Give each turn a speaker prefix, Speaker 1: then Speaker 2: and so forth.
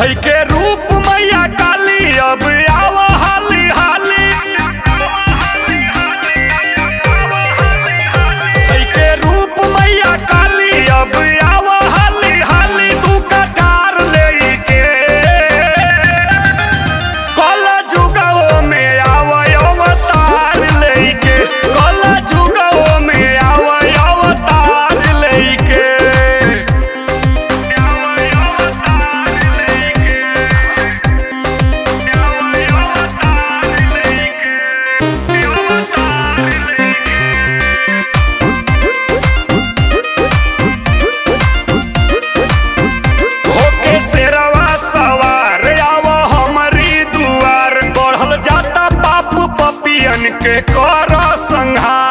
Speaker 1: धई के रूप मैया काली अब आव हाली हाली धई के रूप मैया काली अब आव हाली हाली तू कटार लेके कल जुगो में आव अवतार लेके कल जुगो में आव अवतार लेके होके शेरवा सवार आव हमरी दुआर बढ़ल जाता पाप पपियन के कर संहार